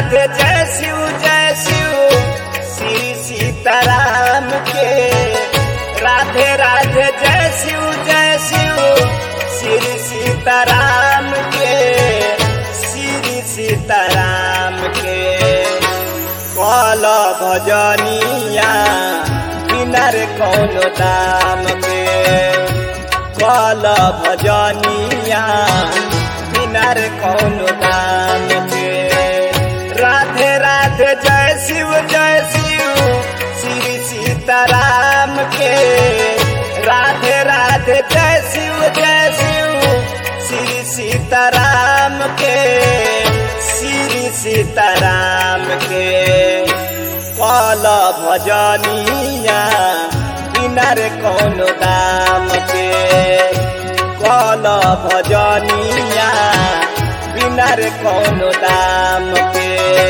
राधे जय शिव जय शिव श्री सीताराम के राधे राधे जय शिव जय शिव श्री सीताराम के श्री सीताराम के कल भजनिया बिना रे कौनो दाम के कल भजनिया बिना रे कौनो दाम के राधे राधे जय शिव जय शिव श्री सीताराम के राधे राधे जय शिव जय शिव श्री सीताराम के श्री सीताराम के कल भजनिया बिना रे कौनो दाम के कल भजनिया बिना रे कौनो दाम के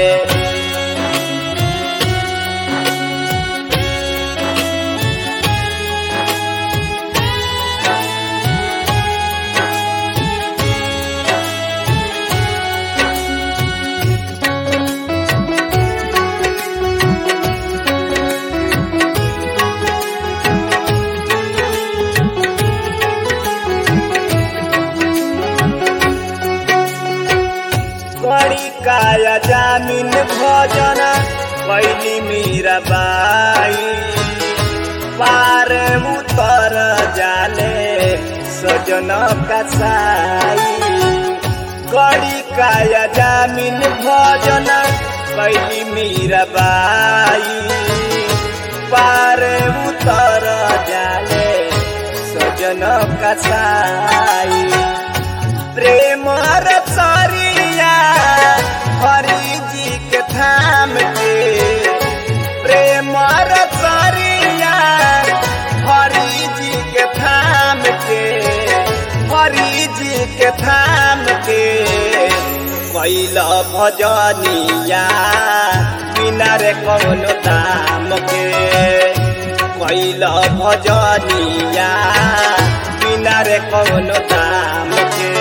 बड़ी काया जामिन भोजन कैली मीरा बाई पार उतर जाले सजन कसाई कड़ी काया जामिन भोजन कैली मीरा बाई पार उतर जाले सजन कसाई प्रेम रसरिया हरि जी के थाम के प्रेम रसरिया हरि जी के थाम के हरि जी के थाम के कैल भजनिया बिना रे कौनो दाम के कैल भजनिया बिना रे कौनो दाम के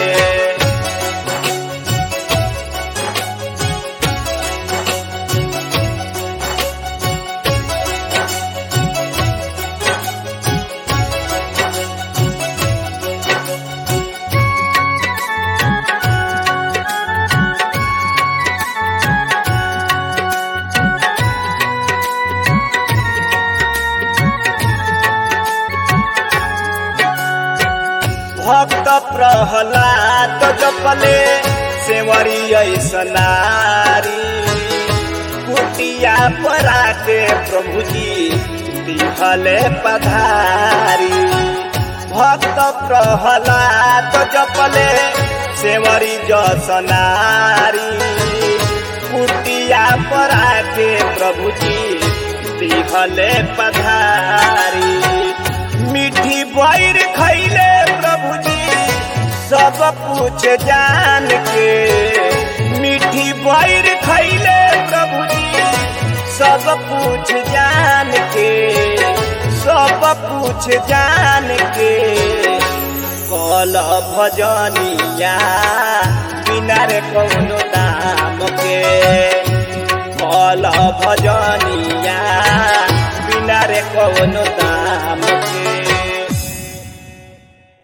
भक्त प्रहलाद जपले सेवरी ऐसनारी कुटिया पराके प्रभुजी दिहले पधारी भक्त प्रहलाद जपले सेवरी जसनारी कुटिया पराके प्रभुजी दिहले पधारी मीठी बैर खैले प्रभुजी सब कुछ जान के मीठी बैर खैले प्रभुजी सब कुछ जान के सब कुछ जान के कल भजनिया बिना रे कौनो दाम के कल भजनिया बिना रे कौनो दाम के